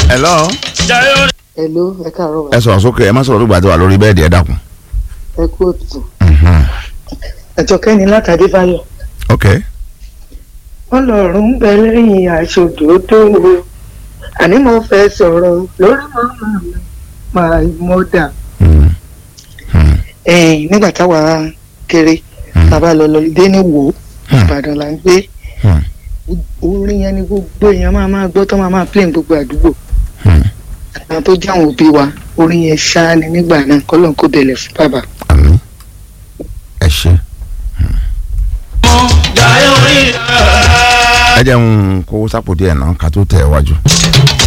hello. Hello, ẹ káàárọ̀ ẹ wa. sọ̀rọ̀ sókè ẹ má sọ̀rọ̀ lóògbà tó wà lórí bẹ́ẹ̀dì ẹ dákun. Ẹ kú òtútù. Ẹ̀jọ̀kẹ́ ni látàdé báyọ̀. ok Ọlọ́run ń bẹ lẹ́yìn aṣojú tó wo. Àní mo fẹ́ sọ̀rọ̀ lórí màmá mi, my mother. Mm. Mm. Ẹ̀yìn nígbà táwa kéré, bàbá lọ lọ dé ní wò ó, Hmm. Ìbàdàn là ń gbé. Hmm. Orin yẹn ni gbogbo èèyàn máa máa gbọ́ tó máa máa play ní gbogbo àdúgbò. Hmm. Àwọn tó jẹ́ àwọn òbí wa, orin yẹn ṣáá ni nígbà náà kọ́lọ́n kó bẹ̀lẹ̀ fún bàbá. àmín ẹ ṣe. ẹ jẹ́ ń kó sápò díẹ̀ náà ká tó tẹ̀ wájú.